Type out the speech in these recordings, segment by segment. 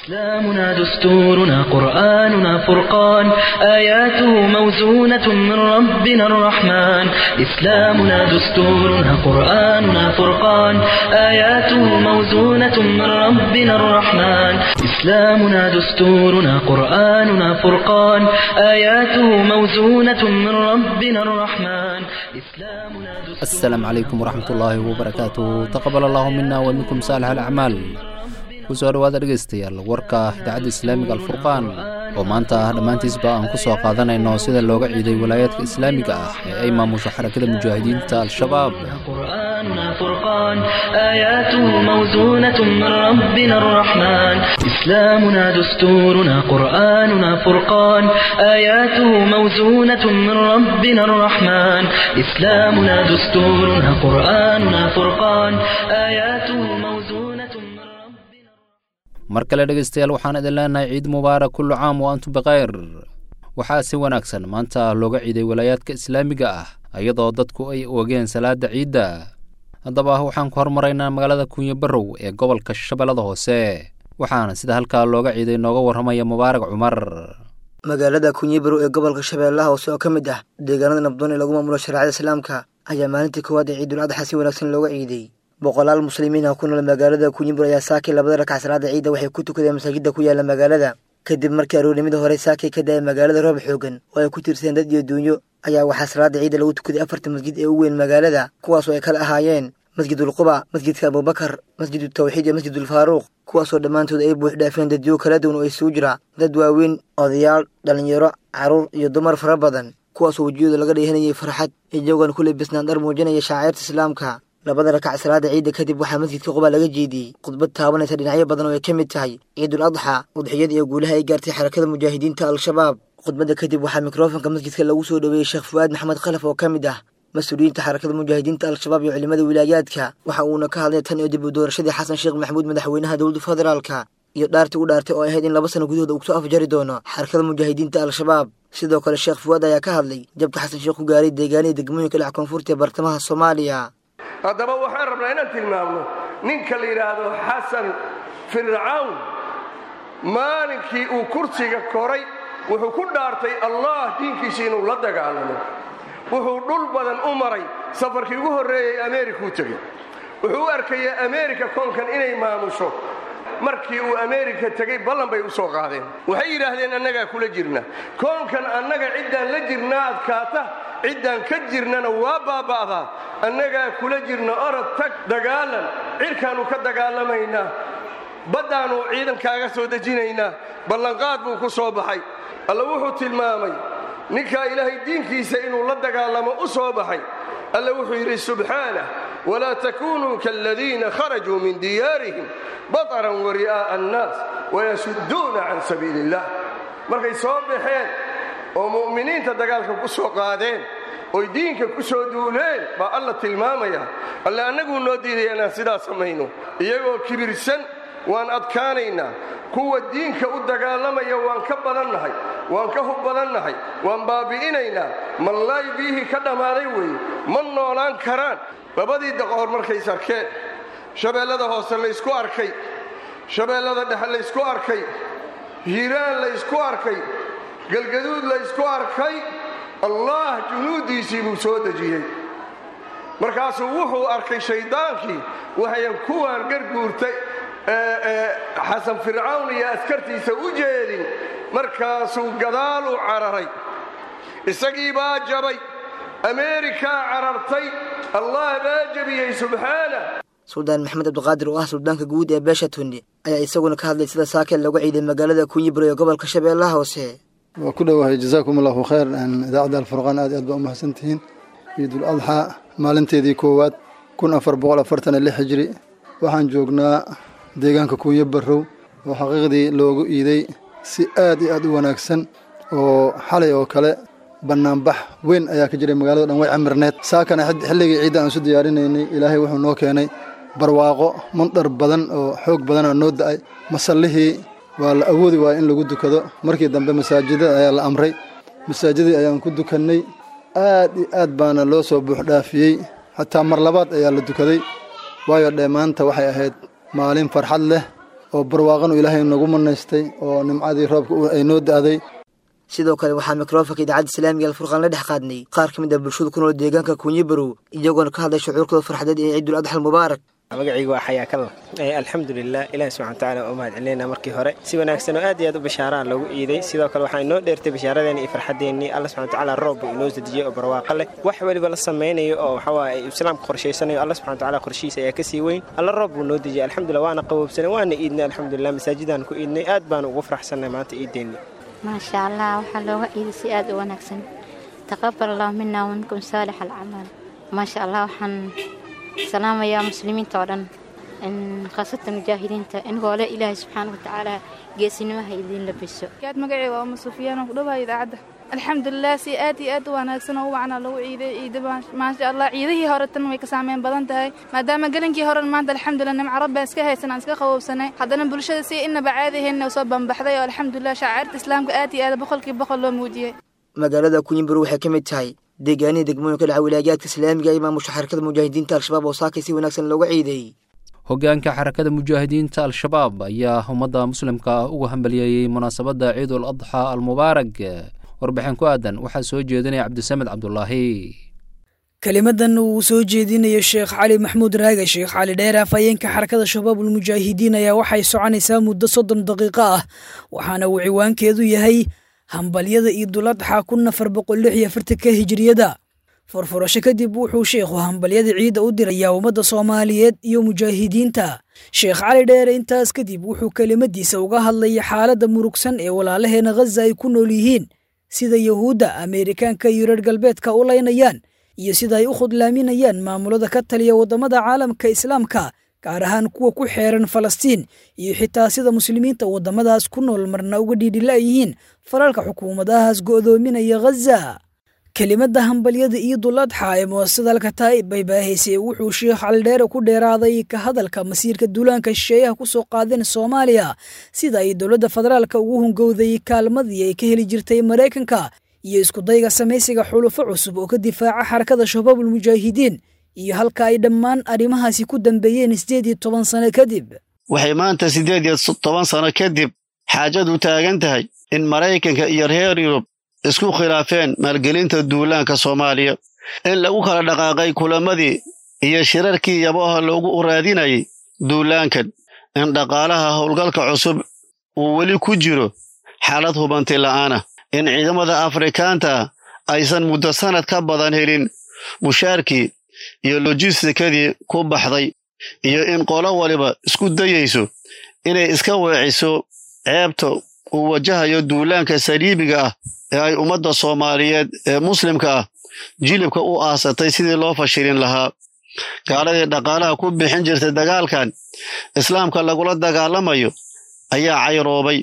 إسلامنا دستورنا قرآننا فرقان آياته موزونة من ربنا الرحمن إسلامنا دستورنا قرآننا فرقان آياته موزونة من ربنا الرحمن إسلامنا دستورنا قرآننا فرقان آياته موزونة من ربنا الرحمن إسلامنا دستورنا asalaamu calaykum waraxmatullaahi wabarakaatu taqabal allahu mina wa minkum saalix alacmaal kusoo dhowaada dhegaystayaal warka idaacadda islaamiga alfurqaan oo maanta ah dhammaantiisba aan ku soo qaadanayno sida looga ciiday walaayaadka islaamiga ah ee ay maamusho xarakada mujaahidiinta al-shabaab قرآننا فرقان آياته موزونة من ربنا الرحمن إسلامنا دستورنا قرآننا فرقان آياته موزونة من ربنا الرحمن إسلامنا دستورنا قرآننا فرقان آياته موزونة من ربنا mar kale dhegaystayaal waxaan idin leenahay ciid mubaarak kullu caam wa antum bikhayr waxaa si wanaagsan maanta looga ciiday walaayaadka islaamiga ah iyadoo dadku ay oogeen salaada ciidda haddaba waxaan ku hormaraynaa magaalada kuunye barrow ee gobolka shabeellada hoose waxaana sida halkaa looga ciiday nooga warramaya mubaarak cumar magaalada kunyibarow ee gobolka shabeellaha hoose oo ka mid ah deegaanada nabdoon ee lagu maamulo shareecada islaamka ayaa maalintii koowaad ee ciidul adxa si wanaagsan looga ciiday boqolaal muslimiin ah ku nool magaalada kunyibarow ayaa saakay labada rakac salaada ciidda waxay ku tukadeen masaajidda ku yaala magaalada kadib markii aroornimada hore saakay ka da-ay magaalada roob xoogan oo ay ku tiirsadeen dad iyo duunyo ayaa waxaa salaada ciidda lagu tukaday afarta masjid ee u weyn magaalada kuwaasoo ay kala ahaayeen masjidulquba masjidka abubakar masjidutawxiid iyo masjidulfaaruuq kuwaasoo dhammaantood ay buux dhaafeen dadyo kala duwan oo isugu jira dad waaweyn odayaal dhallinyaro carruur iyo dumar fara badan kuwaasoo wejiyooda laga dheehanayay farxad iyagoon ku lebisnaan dhar muujinaya shaaciirta islaamka labada rakac salaada ciidda kadib waxaa masjidka quba laga jeediyey khudbad taabanaysa dhinacyo badan oo ay ka mid tahay ciidul adxa udxiyada iyo guulaha ay gaartay xarakada mujaahidiinta al-shabaab khudbadda kadib waxaa mikrofonka masjidka lagu soo dhoweeyey sheekh fu'aad maxamed khalaf oo ka mid ah mas-uuliyiinta xarakada mujaahidiinta al-shabaab iyo culimada wilaayaadka waxa uuna ka hadlay tan iyo dib u doorashadii xasan sheekh maxamuud madaxweynaha dowladda federaalka iyo dhaartii u dhaartay oo ahayd in laba sano gudahooda uu kusoo afjari doono xarakada mujaahidiinta al-shabaab sidoo kale sheekh fu'aad ayaa ka hadlay jabka xasan sheekh ku gaaray deegaanihii degmooyinka dhinac koonfurta ee bartamaha soomaaliya haddaba waxaan rabnaa inaan tilmaamno ninka la yidhaahdo xasan fircawn maalinkii uu kursiga koray wuxuu ku dhaartay allah diinkiisa inuu la dagaalamo wuxuu dhul badan u maray safarkii ugu horreeyey ameerika u tegey wuxuu u arkaya ameerika koonkan inay maamusho markii uu ameerika tegey ballan bay u soo qaadeen waxay yidhaahdeen annagaa kula jirna koonkan annaga ciddaan la jirnaa adkaata ciddaan ka jirnana waa baaba'daa annagaa kula jirna orod tag dagaalan cirkaannu ka dagaalamaynaa baddaannu ciidankaaga soo dejinaynaa ballanqaad buu ku soo baxay alla wuxuu tilmaamay ninkaa ilaahay diinkiisa inuu la dagaalamo u soo baxay alla wuxuu yidhi subxaanah walaa takunuu kaaladiina kharajuu min diyaarihim bataran wari'aa'a annaas wayasudduuna can sabiili illah markay soo baxeen oo mu'miniinta dagaalka ku soo qaadeen oy diinka ku soo duuleen baa alla tilmaamaya alle annaguu noo diidaya inaan sidaa samayno iyagoo kibirsan waan adkaanaynaa kuwa diinka u dagaalamaya waan ka badannahay waan ka hub badannahay waan baabi'inaynaa mallaay biyihii ka dhammaaday weeye ma noolaan karaan labadii daqoor markays arkeen shabeellada hoose laysku arkay shabeellada dhexe laysku arkay hiiraan laysku arkay galgaduud laysku arkay allah junuuddiisii buu soo dejiyey markaasuu wuxuu arkay shayddaankii waxayan kuwaan garguurtay xasan fircawn iyo askartiisa u jeedin markaasuu gadaal u cararay isagii baa jabay ameerikaa carartay allah baa jebiyey subxaana suldaan maxamed cabdiqaadir oo ah suldaanka guud ee beesha tunni ayaa isaguna ka hadlay sida saakeen looga ciiday magaalada kunyibaro ee gobolka shabeellaha hoose waa ku dhowahay jazaakum allahu khayr idaacadda alfurqaan aad aad baa u mahadsantihiin ciidul adxaa maalinteedii koowaad kun afar boqol afartan iyo lix hijri waxaan joognaa deegaanka kuuyo barrow oo xaqiiqdii loogu iiday si aad iyo aad u wanaagsan oo xalay oo kale bannaanbax weyn ayaa ka jiray magaalada dhan way camirneed saakana xilligii ciidda aan isu diyaarinaynay ilaahay wuxuu noo keenay barwaaqo mandhar badan oo xoog badan oo noo da'ay masallihii waa la awoodi waaya in lagu dukado markii dambe masaajidada ayaa la amray masaajidii ayaan ku dukannay aad iyo aad baana loo soo buuxdhaafiyey xataa mar labaad ayaa la dukaday waayo dhee maanta waxay ahayd maalin farxad leh oo barwaaqanu ilaahay nagu manaystay oo nimcadii roobka ay noo da'day sidoo kale waxaa mikrofonka idaacadda islaamiga alfurqaan la dhex qaadnay qaar ka mid ah bulshada ku nool deegaanka kunyibarow iyagoona ka hadlay shucuurkooda farxadeed ee ciidul adxa almubaarak magacaygu waa xayaakalla alxamdulilah ilahi subxana watacaala oo mahad celinayna markii hore si wanaagsan oo aad iyo aad u bashaaraan loogu iiday sidoo kale waxaa inoo dheertay bashaaradeeni iyo farxadeennii alla subxana watacaala roob buu inoo sadejiyey oo barwaaqo leh wax weliba la samaynayo oo waxawaaye islaamka qorshaysanayo alla subxana watacaala qorshihiisa ayaa kasii weyn alla roob buu noo dejiyey alxamdulillah waana qaboobsanay waana iidnay alxamdulilah masaajidaan ku iidnay aad baanu ugu faraxsannay maanta iideenni maasha allah waxaa looga ciiday si aad u wanaagsan taqabal allahu mina waminkum saalix alcamal maasha allah waxaan salaamayaa muslimiinta oo dhan khaasatan mujaahidiinta inagoo le ilaahay subxaana watacaala geesinimaha idiin labiso gaad magacay waa uma sufyaan oo ku dhawaaya idaacadda alxamdulilah si aad iyo aad u wanaagsan oo u wacnaa lagu ciiday ciida maasha allah ciidihii hore tan way ka saameyn badan tahay maadaama gelinkii horen maanta alxamdulilah nimco rabbaan iska haysan aan iska qaboobsanay haddana bulshada si inaba caadiheenna soo bambaxday oo alxamdulilah shacairta islaamka aad iyo aad boqolkii boqol loo muujiyey magaalada kunyimbur waxay ka mid tahay deegaanihii degmooyinka dhaca wilaayaadka islaamiga ee maamusha xarakada mujaahidiinta al-shabaab oo saakay si wanaagsan looga ciiday hoggaanka xarakada mujaahidiinta al-shabaab ayaa ummadda muslimka ah uga hambaliyeeyey munaasabadda ciidul adxa almubaarag warbixin ku aadan waxaa soo jeedinaya cabdisamed cabdulaahi kelimadan uu soo jeedinayo sheekh cali maxmuud raage sheekh cali dheer afhayeenka xarakada shabaabulmujaahidiin ayaa waxay soconaysaa muddo soddon daqiiqo ah waxaana uu ciwaankeedu yahay hambalyada iiduladxa kun afar boqol lix iyo afartanka hijiriyada furfurasho kadib wuxuu sheekhu hambalyada ciidda u dirayaa ummadda soomaaliyeed iyo mujaahidiinta sheekh cali dheere intaas kadib wuxuu kelimadiisa uga hadlaya xaaladda murugsan ee walaalaheena khaza ay ku nool yihiin sida yuhuudda ameerikaanka iyo reer galbeedka u laynayaan iyo sida ay u khudlaaminayaan maamulada ka taliya waddamada caalamka islaamka gaar ahaan kuwa ku xeeran falastiin iyo xitaa sida muslimiinta waddamadaas ku nool marna uga dhiidhila yihiin falalka xukuumadahaas go'doominaya khaza kelimadda hambalyada iidul adxa ee muwasadalka taa'ib bay baahaysay wuxuu sheekh caldheere ku dheeraaday ka hadalka masiirka duulaanka shisheeyaha ku soo qaadeen soomaaliya sida ay dowladda federaalka ugu hungowday kaalmadii ay ka heli jirtay maraykanka iyo iskudayga samaysiga xulufo cusub oo ka difaaca xarakada shabaabulmujaahidiin iyo halka ay dhammaan arrimahaasi ku dambeeyeen siddeed iyo toban sano kadib waxay maanta siddeed iyo toban sano kadib xaajadu taagan tahay in maraykanka iyo reer yurub isku khilaafeen maalgelinta duulaanka soomaaliya in lagu kala dhaqaaqay kulamadii iyo shirarkii yabaha loogu raadinayay duulaankan in dhaqaalaha howlgalka cusub uu weli ku jiro xaalad hubanti la'aana in ciidamada afrikaanta aysan muddo sannad ka badan helin mushaarkii iyo lojistikadii ku baxday iyo in qolo waliba isku dayayso inay iska weeciso ceebta uu wajahayo duulaanka saliibiga ah ee ay ummadda soomaaliyeed ee muslimka ah jilibka u aasatay sidii loo fashilin lahaa gaaladii dhaqaalaha ku bixin jirtay dagaalkan islaamka lagula dagaalamayo ayaa cayroobay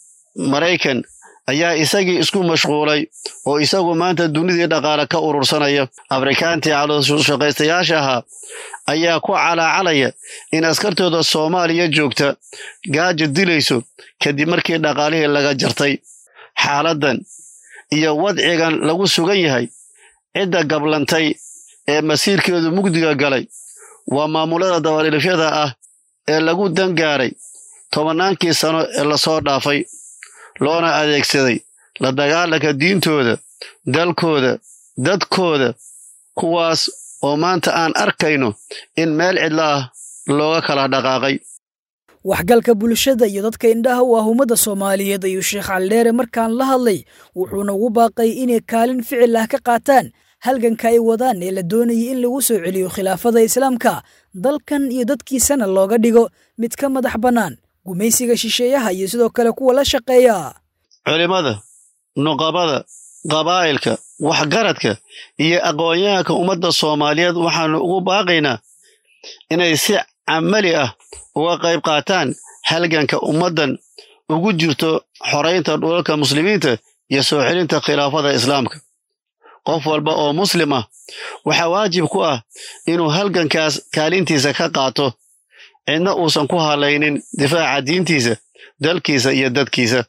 maraykan ayaa isagii isku mashquulay oo isagu maanta dunidii dhaqaale ka urursanaya afrikaantii calooshaqaystayaasha ahaa ayaa ku calaacalaya in askartooda soomaaliya joogta gaaja dilayso kadib markii dhaqaalihii laga jartay xaaladdan iyo wadcigan lagu sugan yahay cidda gablantay ee masiirkeedu mugdiga galay waa maamulada dabadhilifyada ah ee lagu dangaaray tobannaankii sano ee lasoo dhaafay loona adeegsaday la dagaalanka diintooda dalkooda dadkooda kuwaas oo maanta aan arkayno in meel cidla ah looga kala dhaqaaqay waxgalka bulshada iyo dadka indhaha u ah ummadda soomaaliyeed ayuu sheekh caldheere markaan la hadlay wuxuuna ugu baaqay inay kaalin ficil ah ka qaataan halganka ay wadaan ee la doonayay in lagu soo celiyo khilaafada islaamka dalkan iyo dadkiisana looga dhigo mid ka madax bannaan gumaysiga shisheeyaha iyo sidoo kale kuwa la shaqeeya culimmada nuqabada qabaa'ilka waxgaradka iyo aqoon-yahanka ummadda soomaaliyeed waxaannu ugu baaqaynaa inay si camali ah uga qayb qaataan halganka ummaddan ugu jirto xoraynta dhulalka muslimiinta iyo soo celinta khilaafada islaamka qof walba oo muslim ah waxaa waajib ku ah inuu halgankaas kaalintiisa ka qaato cidna uusan ku hadlaynin difaaca diintiisa dalkiisa iyo dadkiisa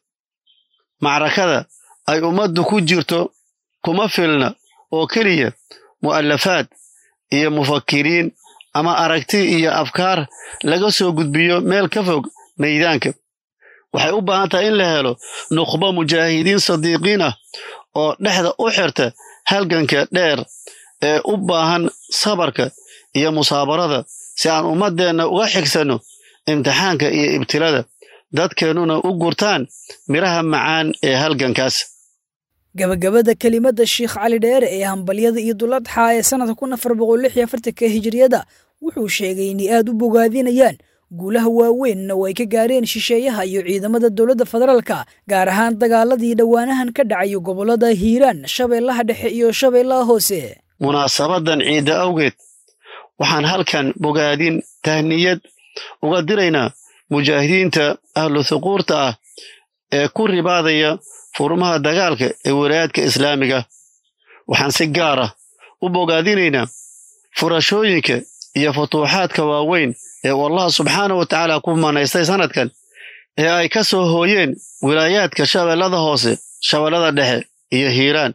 macrakada ay ummaddu ku jirto kuma filna oo keliya mu'alafaad iyo mufakiriin ama aragti iyo afkaar laga soo gudbiyo meel ka fog meydaanka waxay u baahan tahay in la helo nukhbo mujaahidiin sadiiqiin ah oo dhexda u xirta halganka dheer ee u baahan sabarka iyo musaabarada si aan ummaddeenna uga xigsanno imtixaanka iyo ibtilada dadkeennuna u gurtaan midhaha macaan ee halgankaas gabagabada kelimadda sheikh cali dheere ee hambalyada iyo duladxa ee sannadka kun afar boqol lix iyo afartanka hijiriyada wuxuu sheegay inay aad u bogaadinayaan guulaha waaweynna oo ay ka gaareen shisheeyaha iyo ciidamada dowladda federaalka gaar ahaan dagaaladii dhowaanahan ka dhacayo gobollada hiiraan shabeellaha dhexe iyo shabeellaha hoose munaasabadan ciidda awgeed waxaan halkan bogaadin tahniyad uga diraynaa mujaahidiinta ahlu thuquurta ah ee ku ribaadaya furmaha dagaalka ee walaayaadka islaamiga waxaan si gaar ah u bogaadinaynaa furashooyinka iyo futuuxaadka waaweyn ee uu allah subxaana wa tacaala ku manaystay sannadkan ee ay ka soo hooyeen wilaayaadka shabeellada hoose shabeellada dhexe iyo hiiraan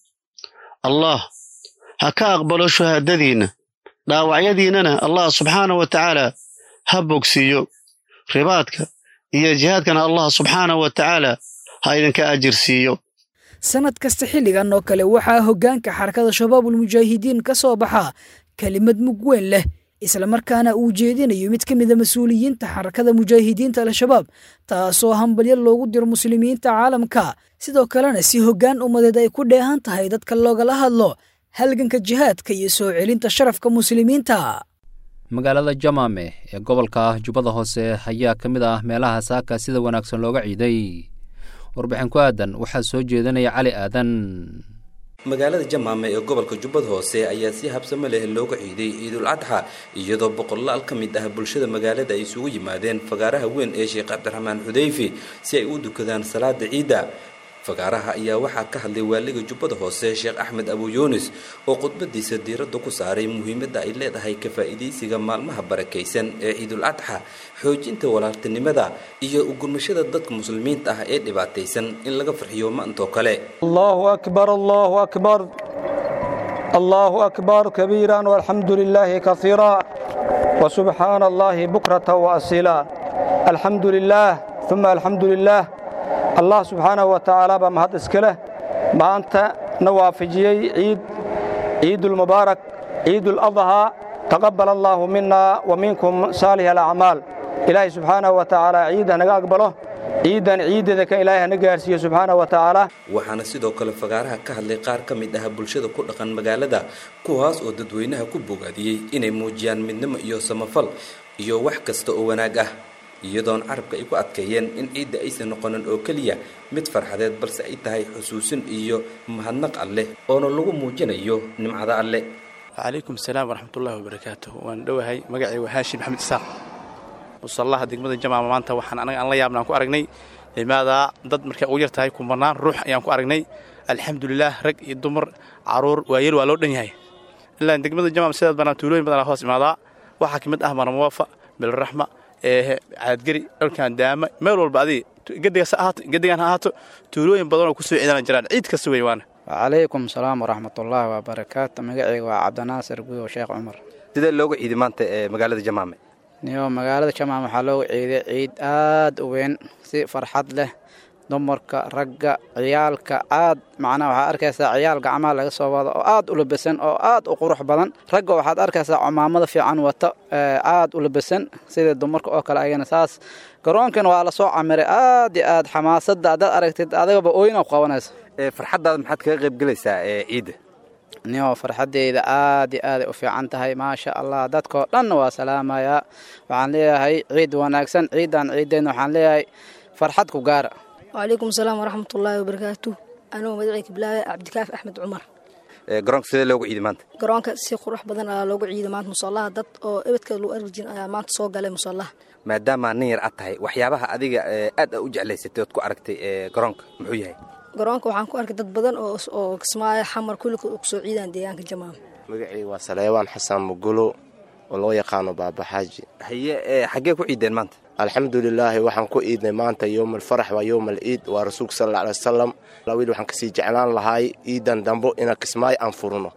allah ha ka aqbalo shuhaadadiinna dhaawacyadiinnana allah subxaana wa tacaala ha bogsiiyo ribaadka iyo jihaadkana allah subxaana wa tacaala ha idinka ajir siiyo sannad kasta xilligan oo kale waxaa hoggaanka xarakada shabaabul mujaahidiin ka soo baxaa kelimad mug weyn leh islamarkaana uu jeedinayo mid ka mida mas-uuliyiinta xarakada mujaahidiinta al-shabaab taasoo hambalyo loogu diro muslimiinta caalamka sidoo kalena si hoggaan ummadeed ay ku dheehan tahay dadka loogala hadlo halganka jihaadka iyo soo celinta sharafka muslimiinta magaalada jamaame ee gobolka jubbada hoose ayaa ka mid ah meelaha saaka sida wanaagsan looga ciiday warbixin ku aadan waxaa soo jeedinaya cali aadan magaalada jamaame ee gobolka jubbada hoose ayaa si habsamo leh looga ciiday ciidul adxa iyadoo boqolaal ka mid ah bulshada magaalada ay isugu yimaadeen fagaaraha weyn ee sheekh cabdiraxmaan xudeyfi si ay u dukadaan salaada ciidda fagaaraha ayaa waxaa ka hadlay waaliga jubbada hoose sheekh axmed abu yuunis oo khudbadiisa diiradda ku saaray muhiimadda ay leedahay ka faa'iidaysiga maalmaha barakaysan ee ciidul adxa xoojinta walaaltinimada iyo ugurmashada dadka muslimiinta ah ee dhibaataysan in laga farxiyo maantoo kale allahu akbar allahu akbar allahu akbar kabiiran walxamdu lilaahi kaiira وسبحaan allahi bukrata وasila alxamdu lilaah uma alxamdu lilaah allah subxaanahu wa tacaala baa mahad iska leh maanta na waafajiyey ciid ciidulmubaarak ciiduladhaa taqabbal allaahu mina wa minkum saalih alacmaal ilaahay subxaanahu wa tacaala ciid hanaga aqbalo ciiddan ciiddeeda kan ilaahay hana gaarsiiyo subxaanahu wa tacaala waxaana sidoo kale fagaaraha ka hadlay qaar ka mid ah bulshada ku dhaqan magaalada kuwaas oo dadweynaha ku bogaadiyey inay muujiyaan midnimo iyo samafal iyo wax kasta oo wanaag ah iyadoon carabka ay ku adkeeyeen in ciidda aysan noqonin oo keliya mid farxadeed balse ay tahay xusuusin iyo mahadnaq alleh oona lagu muujinayo nimcada alle wacalaykum asalaam waraxmatullaahi wabarakaatuh waan dhowahay magacay waa haashim maxamed isaaq musallaha degmada jamaama maanta waxaan anaga aan la yaabna aan ku aragnay limaadaa dad markay ugu yar tahay kumanaan ruux ayaan ku aragnay alxamdulilaah rag iyo dumar caruur waayeel waa loo dhan yahay ilaa degmada jamaama sidaad banaa tuulooyin badanaa hoos imaadaa waxaa ka mid ah marmuwafa bilraxma eehe caadgeri dhalkan daama meel walba adiga gedigaas ha ahaato gedigan ha ahaato tuulooyin badan oo ku soo ciidana jiraan ciid kasta wey waana wacalaykum salaam waraxmatullaahi wabarakaatu magacayga waa cabdinaasir guyo sheekh cumar sidee looga ciiday maanta ee magaalada jamaame niyo magaalada jamaam waxaa looga ciiday ciid aad u weyn si farxad leh dumarka ragga ciyaalka aad macnaha waxaad arkaysaa ciyaal gacmaha laga soo wado oo aad u labesan oo aad u qurux badan ragga waxaad arkaysaa cumaamada fiican wata aad u labesan sida dumarka oo kale ayagana saas garoonkan waa lasoo camiray aad iyo aad xamaasadda haddaad aragtid adigaba ooyina ku qabanaysa farxaddaada maxaad kaga qayb gelaysaa ee ciidda niyo farxaddeyda aad iyo aaday u fiican tahay maasha allah dadkao dhanna waa salaamayaa waxaan leeyahay ciid wanaagsan ciidan ciiddeenna waxaan leeyahay farxad ku gaara wacalaykum asalaam waraxmatullaahi wabarakaatu anigoo magacayka bilaabe cabdikaaf axmed cumar garoonka sidee loogu ciiday maanta garoonka si qurux badan ayaa loogu ciiday maanta musallaha dad oo ebedkeeda lagu arki jirin ayaa maanta soo galay musallaha maadaama nin yar ad tahay waxyaabaha adiga aad a u jeclaysatay ood ku aragtay garoonka muxuu yahay garoonka waxaan ku arkay dad badan oo kismaayo xamar kullika oo kusoo ciidaan deegaanka jamaam magacayga waa saleebaan xasan mugulo oo loo yaqaano baabaxaaji haye xaggee ku ciideen maanta alxamdulilaahi waxaan ku iidnay maanta yowma alfarax waa yowma al iid waa rasuulka sal alla alay wasalam wiil waxaan kasii jeclaan lahaay iidan dambo inaan kismaayo aan furno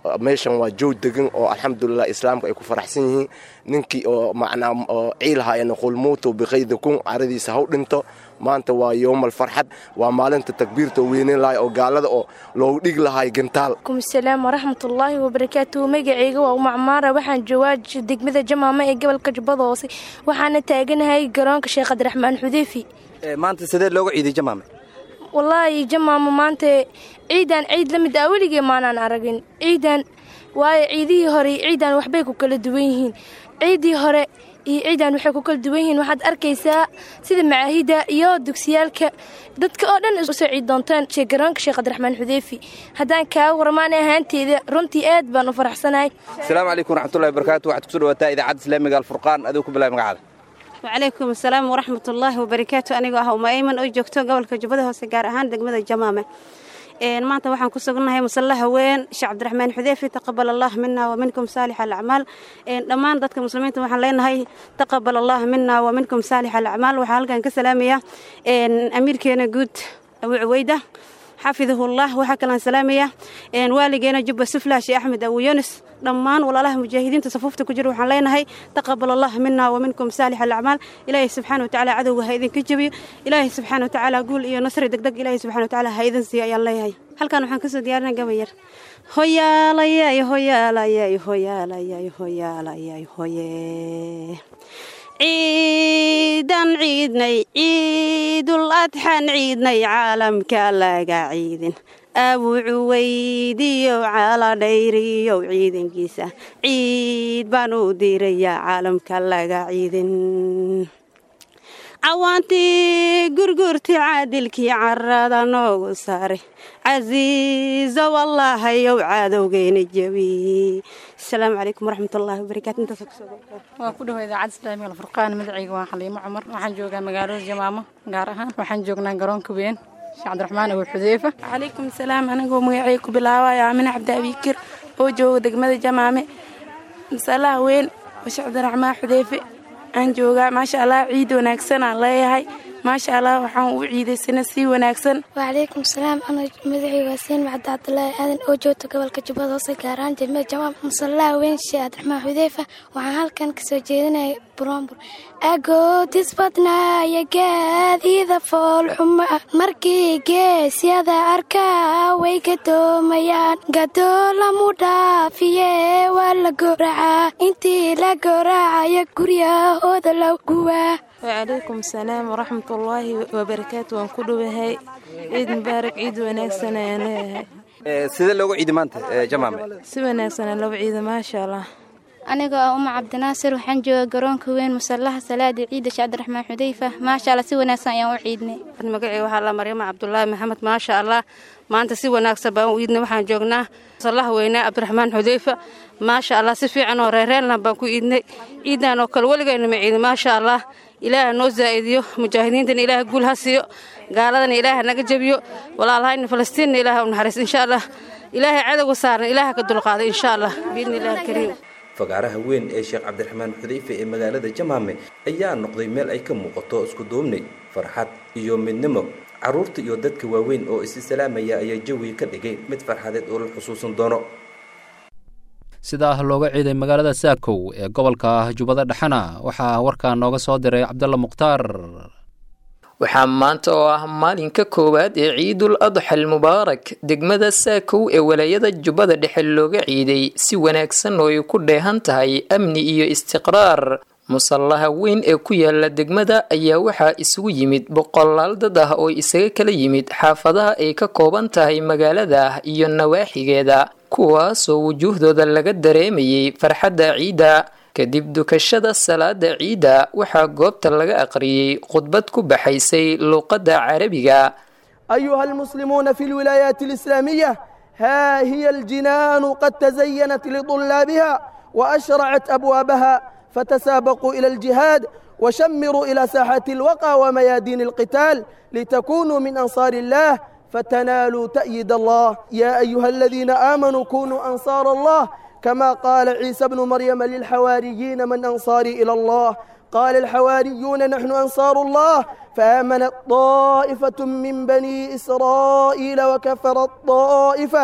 meeshan waa joog degan oo alxamdulilah islaamka ay ku faraxsan yihiin ninkii oo macnaa oo ciilahaayana qulmuutu biqaydikum caradiisa haw dhinto maanta waa yowmal farxad waa maalinta takbiirta oo weyneyn lahay oo gaalada oo loogu dhig lahay gantaal kum salaam waraxmatullaahi wabarakaatuhu magacayga waa umacmaara waxaan joogaa degmada jamaama ee gobolka jubbada hoose waxaana taaganahay garoonka sheekh cabdiraxmaan xudeyfi maanta sidee looga ciiday jamaame wallaahi jamaama maanta ciidan ciid la mid ah weligee maanaan aragin ciidan waayo ciidihii hore iyo ciidan waxbay ku kala duwan yihiin ciiddii hore iyo ciidan waxay ku kala duwan yihiin waxaad arkaysaa sida macaahida iyo dugsiyaalka dadka oo dhan usoo ciid doontaan garoonka sheekh cabdiraxmaan xudeyfi haddaan kaaga warmaanay ahaanteeda runtii aad baan u faraxsanahay asalaamu calaykum waraxmatullahi wabarakaatu waxaad kusoo dhawaataa idaacadda islaamiga alfurqaan adigu ku bilaay magacaada wacalaykum asalaam waraxmatullaahi wabarakaatu anigoo ah uma ayman oo joogto gobolka jubbada hoose gaar ahaan degmada jamaame maanta waxaan ku sugnahay musallaha weyn sheekh cabdiraxmaan xudeyfi taqabal allah mina wa minkum saalix alacmaal dhammaan dadka muslimiinta waxaan leenahay taqabal allah mina wa minkum saalix alacmaal waxaa halkan ka salaamaya amiirkeena guud abu cuweyda xafidahullah waxaa kalaan salaamaya waaligeena jubba suflah sheekh axmed abu yunis dhammaan walaalaha mujaahidiinta safuufta ku jira waxaan leenahay taqabal allah mina wa minkum saalix alacmaal ilaahay subxaana watacaala cadowga ha idinka jebiyo ilaahay subxaana watacaala guul iyo nasri degdeg ilaahay subxana watacaala ha idin siiyo ayaan leeyahay halkan waxaan kasoo diyaarinay gabayar hoyaalayay hoyaalayay hoyaalayay hoyaalayay hoye ciidan ciidnay ciidul adxan ciidnay caalamka laga ciidin abuu cuweydiyow caaladhayriyow ciidankiisa ciid baan u dirayaa caalamka laga ciidin cawaantii gurgurti caadilkii carada noogu saaray casiizo wallaahayow caadowgeyna jebi asalaamu calaykum waraxmatullaahi wabarakaatu intaas waa ku dhawa idaacadda islaamiga alfurqaan magacayga waa xaliimo cumar waxaan joogaa magaalada jamaamo gaar ahaan waxaan joognaa garoonka weyn sheekh cabdiraxmaan abu xudeyfa calaykum salaam anigoo magacay ku bilaabaya amine cabdi abiikir oo jooga degmada jamaame masalaha weyn oo sheekh cabdiraxmaan xudeyfe aan joogaa maasha allah ciid wanaagsan aan leeyahay maasha allah waxaan u ciidaysana si wanaagsan wacalaykum salaam ana magacii waa siin macda cabdulaahi aadan oo joogta gobolka jubbada hoose gaar ahaan degmada jamaam musallaha weyn sheekh cabdiraxmaan xudeyfa waxaan halkan kasoo jeedinaya burombur agoodis badnaaya gaadiida foolxuma markii geesyada arkaa way gadoomayaan gadoolamuu dhaafiye waa la gooracaa intii la gooracaya guryahooda la guwaa wacalaykum salaam waraxmatullaahi wabarakaatu waan ku dhowahay ciid mubaarak ciid wanaagsan ayaan leeyahay sidee looga ciidi maanta jamaame si wanaagsanaa looga ciida maasha allah anigoo ah uma cabdinaasir waxaan jooga garoonka weyn musallaha salaada ciida sheekh cabdiraxmaan xudeyfa maasha allah si wanaagsan ayaan u ciidnay magacii waxaa la maryama cabdulaahi maxamed maasha allah maanta si wanaagsan baan u iidnay waxaan joognaa musallaha weynaa cabdiraxmaan xudeyfa maasha allah si fiican oo reereelna baan ku iidnay ciidan oo kale weligayna ma ciidin maasha allah ilaaha noo zaa'idiyo mujaahidiintana ilaaha guul ha siiyo gaaladana ilaaha naga jebiyo walaalahayna falastiinna ilaaha u naxariis insha allah ilaahay cadowga saaran ilaaha ka dulqaaday insha allah biidni illahi alkariim fagaaraha weyn ee sheekh cabdiraxmaan xudeyfe ee magaalada jamaame ayaa noqday meel ay ka muuqato isku duubnay farxad iyo midnimo carruurta iyo dadka waaweyn oo isi salaamaya ayaa jawiga ka dhigay mid farxadeed oo la xusuusan doono sidaa looga ciiday magaalada saakow ee gobolka jubbada dhexena waxaa warkaa nooga soo diray cabdalla mukhtaar waxaa maanta oo ah maalinka koowaad ee ciidul adxa almubaarak degmada saakow ee walaayada jubbada dhexe looga ciiday si wanaagsan oo ay ku dheehan tahay amni iyo istiqraar musallaha weyn ee ku yaala degmada ayaa waxaa isugu yimid boqolaal dad ah oo isaga kala yimid xaafadaha ay ka kooban tahay magaalada iyo nawaaxigeeda kuwaasoo wujuuhdooda laga dareemayay farxadda ciidda kadib dukashada salaada ciidda waxaa goobta laga aqriyey khudbad ku baxaysay luuqadda carabiga أيها المسلمون في الولايات الإسلامية ها هي الجنان قد تزينت لطلابها وأشرعت أبوابها فتسابقوا إلى الجهاد وشمروا إلى ساحات الوقى وميادين القتال لتكونوا من أنصار الله فتنالوا تأييد الله يا أيها الذين آمنوا كونوا أنصار الله كما قال عيسى بن مريم للحواريين من أنصاري إلى الله قال الحواريون نحن أنصار الله فآمنت طائفة من بني إسرائيل وكفرت طائفة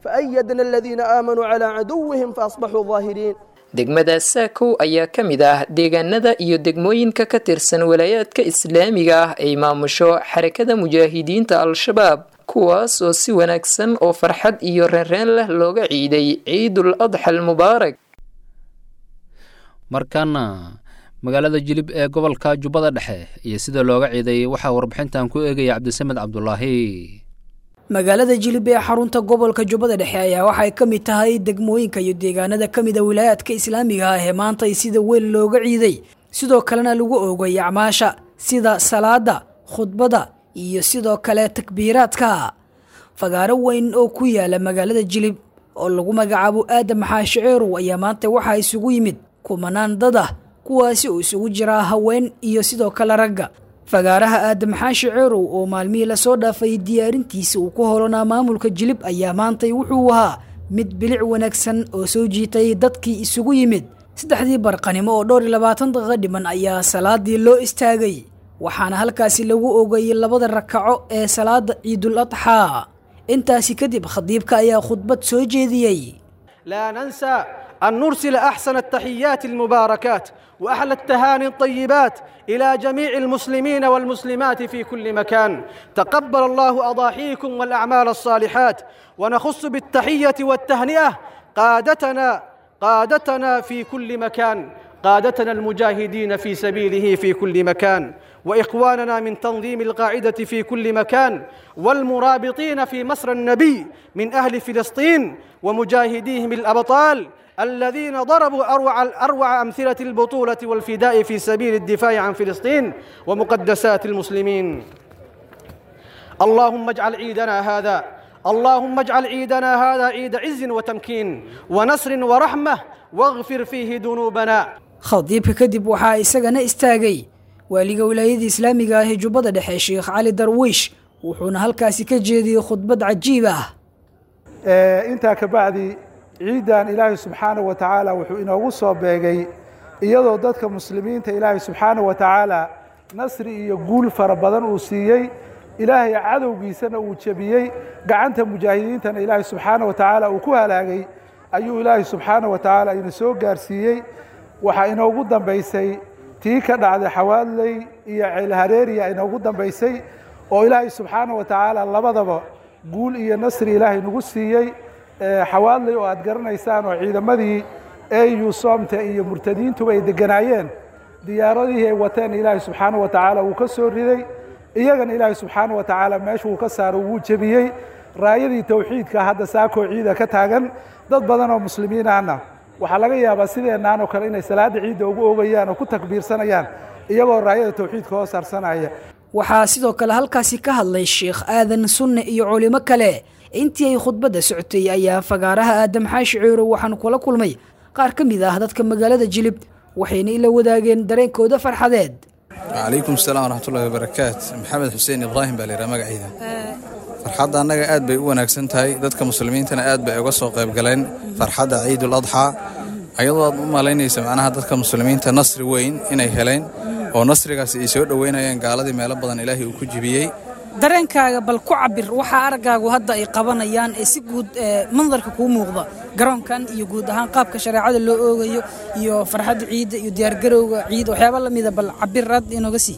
فأيدنا الذين آمنوا على عدوهم فأصبحوا ظاهرين degmada saakow ayaa ka mid ah deegaanada iyo degmooyinka ka tirsan walaayaadka islaamiga ah ay maamusho xarakada mujaahidiinta al-shabaab kuwaas oo si wanaagsan oo farxad iyo reenreen leh looga ciiday ciidul adxa almubaarak markaana magaalada jilib ee gobolka jubbada dhexe iyo sida looga ciiday waxaa warbixintan ku eegaya cabdisamed cabdulaahi magaalada jilib ee xarunta gobolka jubbada dhexe ayaa waxay ka mid tahay degmooyinka iyo deegaanada ka mid a wilaayaadka islaamiga ah ee maanta sida weyn looga ciiday sidoo kalena lagu oogay acmaasha sida salaada khudbada iyo sidoo kale takbiiraadka fagaaro weyn oo ku yaala magaalada jilib oo lagu magacaabo aadam maxaashi ceerow ayaa maanta waxaa isugu yimid kumanaan dad ah kuwaasi oo isugu jiraa haween iyo sidoo kale ragga fagaaraha aadam xaashi ceerow oo maalmihii lasoo dhaafay diyaarintiisa uu ku holonaa maamulka jilib ayaa maantay wuxuu ahaa mid bilic wanaagsan oo soo jiitay dadkii isugu yimid saddexdii barqanimo oo dhowr iyo labaatan daqiiqo dhiman ayaa salaadii loo istaagay waxaana halkaasi lagu ogayay labada rakaco ee salaada ciidul adxaa intaasi kadib khadiibka ayaa khudbad soo jeediyey لا ننسى أن نرسل أحسن التحيات المباركات وأحلى التهاني الطيبات إلى جميع المسلمين والمسلمات في كل مكان تقبل الله أضاحيكم والأعمال الصالحات ونخص بالتحية والتهنئة قادتنا قادتنا في كل مكان قادتنا المجاهدين في سبيله في كل مكان واخواننا من تنظيم القاعده في كل مكان والمرابطين في مصر النبي من اهل فلسطين ومجاهديهم الابطال الذين ضربوا اروع اروع امثله البطوله والفداء في سبيل الدفاع عن فلسطين ومقدسات المسلمين اللهم اجعل عيدنا هذا اللهم اجعل عيدنا هذا عيد عز وتمكين ونصر ورحمه واغفر فيه ذنوبنا khadiibka kadib waxaa isagana istaagay waaliga wilaayada islaamiga ah ee jubbada dhexe sheekh cali darwiish wuxuuna halkaasi ka jeediyey khudbad cajiib ah intaa ka bacdi ciiddan ilaahay subxaanahu wa tacaala wuxuu inoogu soo beegay iyadoo dadka muslimiinta ilaahay subxaanahu wa tacaala nasri iyo guul fara badan uu siiyey ilaahay cadowgiisana uu jebiyey gacanta mujaahidiintana ilaahay subxaanahu wa tacaala uu ku halaagay ayuu ilaahay subxaanahu wa tacaala ina soo gaarsiiyey waxaa inoogu dambaysay tii ka dhacday xawaadley iyo ceelhareeriya inoogu dambaysay oo ilaahay subxaanahu wa tacaala labadaba guul iyo nasri ilaahay nagu siiyey xawaadley oo aad garanaysaan oo ciidamadii au soomta iyo murtadiintuba ay deganaayeen diyaaradihii ay wateen ilaahay subxaanahu wa tacaala wuu ka soo riday iyagana ilaahay subxaanahu wa tacaala meesha uu ka saaro wuu jebiyey raayadii towxiidka hadda saakoo ciida ka taagan dad badan oo muslimiin ahna waxaa laga yaabaa sideenaan oo kale inay salaada ciidda ugu ogayaan oo ku takbiirsanayaan iyagoo raayada towxiidka hoos harsanaya waxaa sidoo kale halkaasi ka hadlay sheekh aadan sunne iyo culimo kale intii ay khudbadda socotay ayaa fagaaraha aadam xaashi ceerow waxaan kula kulmay qaar ka mid ah dadka magaalada jilib waxayna ila wadaageen dareenkooda farxadeed calaykum asalaam waraxmatullahi wabarakaat maxamed xuseen ibraahim baa layidhaha magaciida farxadda annaga aad bay u wanaagsan tahay dadka muslimiintana aad bay uga soo qayb galeen farxadda ciidul adxaa ayadoo aad u malaynaysa macnaha dadka muslimiinta nasri weyn inay heleen oo nasrigaasi ay soo dhoweynayeen gaaladii meelo badan ilaahay uu ku jibiyey dareenkaaga bal ku cabir waxaa araggaagu hadda ay qabanayaan ee si guud mandarka kuu muuqda garoonkan iyo guud ahaan qaabka shareecada loo oogayo iyo farxadda ciidda iyo diyaargarowga ciid waxyaaba lamida bal cabiraad inooga sii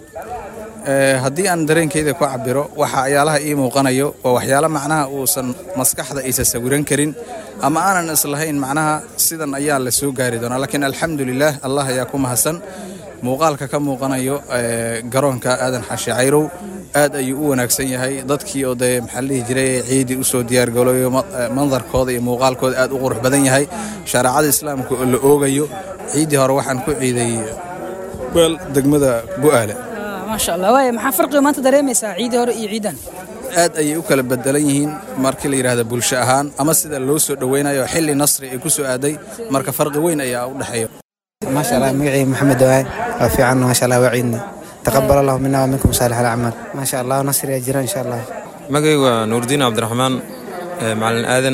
haddii aan dareenkeyda ku cabiro waxa ayaalaha ii muuqanayo waa waxyaalo macnaha uusan maskaxda aysa sawiran karin ama aanan islahayn macnaha sidan ayaa la soo gaari doonaa laakiin alxamdulilaah allah ayaa ku mahadsan muuqaalka ka muuqanayo garoonka aadan xaashi cayrow aad ayuu u wanaagsan yahay dadkii oo dee maxaa la dhihi jiray ciidii usoo diyaargaloyo mandarkooda iyo muuqaalkooda aad u qurux badan yahay shareecada islaamka oo la oogayo ciiddii hore waxaan ku ciiday weel degmada bu'aale maasha allah waaya maxaa farqiga maanta dareemaysaa ciidii hore iyo ciidan aad ayay u kala bedelan yihiin markii la yidhaahda bulsho ahaan ama sida loo soo dhoweynayo xilli nasri ay ku soo aaday marka farqi weyn ayaa u dhexeeya maasha allah magacii maxamed dawaaye waa fiican maasha allah waa ciidna taqabal allahu mina wa minkum saalix alacmaal maasha allah nasri aa jira insha allah magacaygu waa nuurdiin cabdiraxmaan macalin aadan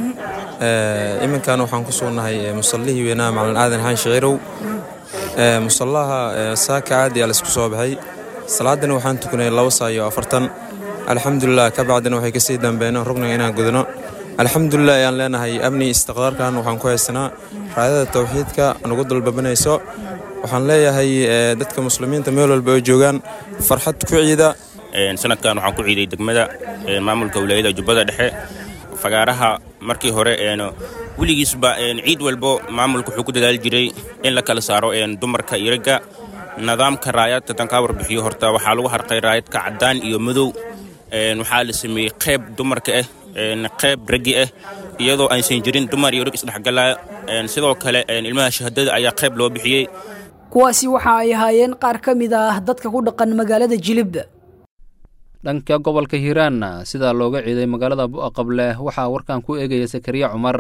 iminkan waxaan ku sugnahay musallihii weynaa macalin aadan xaan shaciirow musallaha saaka caadi aa laisku soo baxay salaadana waxaan tukanay laba saa iyo afartan alxamdulilah ka bacdina waxay kasii dambeeno rugniga inaan gudano alxamdulilah ayaan leenahay amni istiqraarkan waxaan ku haysanaa raadada tawxiidka nagu dalbabanayso waxaan leeyahay dadka muslimiinta meel walba oo joogaan farxad ku ciida sanadkan waxaan ku ciiday degmada maamulka wilaayada jubbada dhexe fagaaraha markii hore weligiisba ciid walbo maamulka wuxuu ku dadaali jiray in la kala saaro dumarka iyo ragga nidaamka raayadka tan kaa warbixiyo horta waxaa lagu harqay raayadka caddaan iyo madow waxaa la sameeyey qayb dumarka ah qayb raggi ah iyadoo aysan jirin dumar iyo rag isdhexgalaya sidoo kale ilmaha shahaadada ayaa qayb loo bixiyey kuwaasi waxa ay ahaayeen qaar ka mid ah dadka ku dhaqan magaalada jilib dhanka gobolka hiiraanna sidaa looga ciiday magaalada bu'aqable waxaa warkan ku eegaya sakariya cumar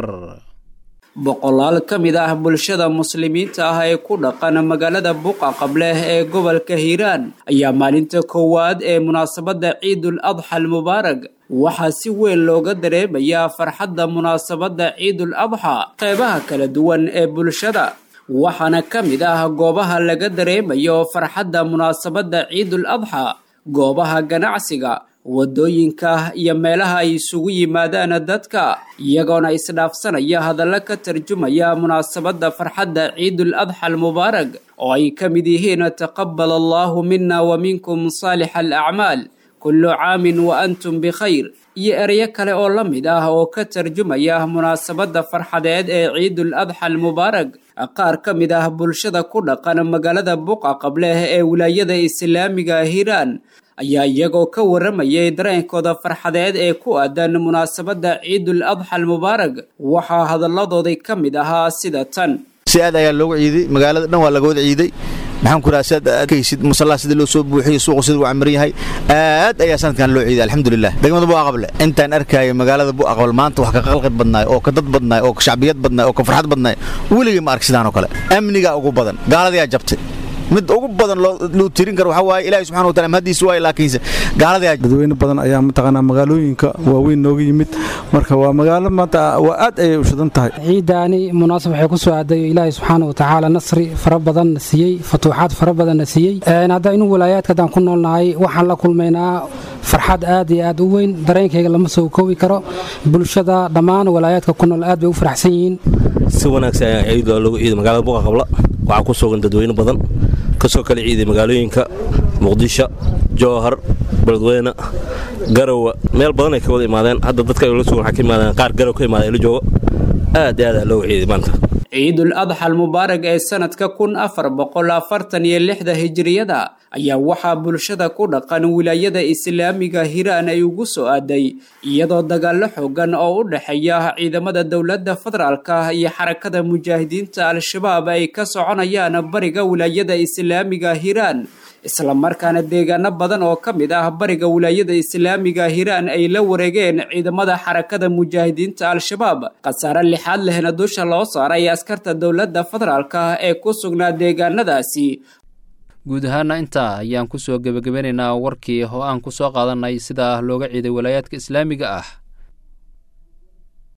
boqolaal ka mid ah bulshada muslimiinta ah ee ku dhaqan magaalada buqa qableh ee gobolka hiiraan ayaa maalinta koowaad ee munaasabadda ciidul adxa almubaarag waxaa si weyn looga dareemayaa farxadda munaasabadda ciidul adxa qeybaha kala duwan ee bulshada waxaana ka mid ah goobaha laga dareemayo farxadda munaasabadda ciidul adxa goobaha ganacsiga waddooyinka iyo meelaha ay isugu yimaadaan dadka iyagoona isdhaafsanaya hadallo ka tarjumaya munaasabadda farxadda ciidul adxa almubaarag oo ay ka mid yihiin taqabal allaahu mina wa minkum saalix alacmaal kullu caamin wa antum bikhayr iyo ereyo kale oo la mid ah oo ka tarjumaya munaasabadda farxadeed ee ciidul adxa almubaarag qaar ka mid ah bulshada ku dhaqan magaalada buqa qableh ee wilaayada islaamiga hiiraan ayaa iyagoo ka waramayay dareenkooda farxadeed ee ku aadan munaasabadda ciidul adxa almubaarag waxaa hadalladoodii ka mid ahaa sida tan si aad ayaa looga ciiday magaalada dhan waa laga wada ciiday maxaan ku raha sidaad arkaysid musallaa sida loo soo buuxiyey suuqu sida uu camiran yahay aad ayaa sanadkan loo ciiday alxamdulilah degmada buaqable intaan arkaayo magaalada buaqable maanta wax ka qalqid badnaay oo ka dad badnaay oo ka shacbiyad badnaay oo ka farxad badnaay weligay ma ark sidaan oo kale amnigaa ugu badan gaaladayaa jabtay mid ugu badan loo tirin karo waxaa waaye ilaahi subxana wataala mahadiisa waaye laakiinse gaalada dadweyne badan ayaa mataqaanaa magaalooyinka waaweyn nooga yimid marka waa magaalo maanta waa aad ayay u shidan tahay ciidaani munaasab waxay ku soo aaday ilaahi subxaana watacaala nasri fara badanna siiyey futuuxaad fara badanna siiyey hadda inu walaayaadka haddaan ku noolnahay waxaan la kulmaynaa farxad aad iyo aad u weyn dareenkayga lama soo koobi karo bulshada dhammaan walaayaadka ku nool aad bay u faraxsan yihiin si wanaagsan ayaa ciid loogu ciiday magaalada buqa qabla waxaa ku sugan dadweyne badan kasoo kala ciiday magaalooyinka muqdisho jowhar beledweyne garowa meel badan ay ka wada imaadeen hadda dadka la sugan waxaa ka imaadeen qaar garow ka imaadeen la joogo aad iyo aad aa loogu ciiday maanta ciidul adxa almubaarag ee sanadka kun afar boqol afartan iyo lixda hijiriyada ayaa waxaa bulshada ku dhaqan wilaayada islaamiga hiiraan ay ugu soo aaday iyadoo dagaallo xoogan oo u dhexeeya ciidamada dowladda federaalka iyo xarakada mujaahidiinta al-shabaab ay ka soconayaan bariga wilaayada islaamiga hiiraan islamarkaana deegaano badan oo ka mid ah bariga wilaayada islaamiga hiiraan ay la wareegeen ciidamada xarakada mujaahidiinta al-shabaab khasaare lixaad lehna dusha loo saaray askarta dowladda federaalka ee ku sugnaa deegaanadaasi guud ahaana intaa ayaan ku soo gebagabeynaynaa warkii oo aan ku soo qaadanay sida looga ciiday walaayaadka islaamiga ah